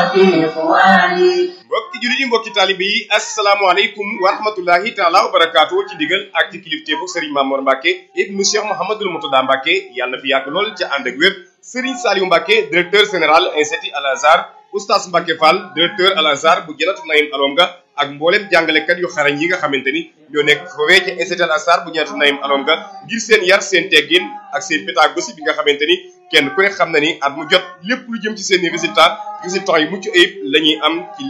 وفي إخواني mbokki jullit yi mbokki taalibe yi asalaamaaleykum wa rahmatullahi taala wa barakaatu ci ndigal ak ci kilifteefu Serigne Mamour Mbacke ibnu Cheikh Mouhamadul Moutada Mbacke yàlla na fi yàgg lool ca ànd ak wér Serigne Saliou Mbacke directeur général institut Al Azhar oustaz Mbacke Fall directeur Al Azhar bu Janatu Naïm Alonga ak mboolem jàngalekat yu xarañ yi nga xamante ni ñoo nekk foofee ca institut Al Azhar bu Janatu Naïm Alonga ngir seen yar seen teggin ak seen pédagogie bi nga xamante ni kenn ku ne xam na ni at mu jot lépp lu jëm ci seen i résultat résultats yu mucc ayib la ñuy am ci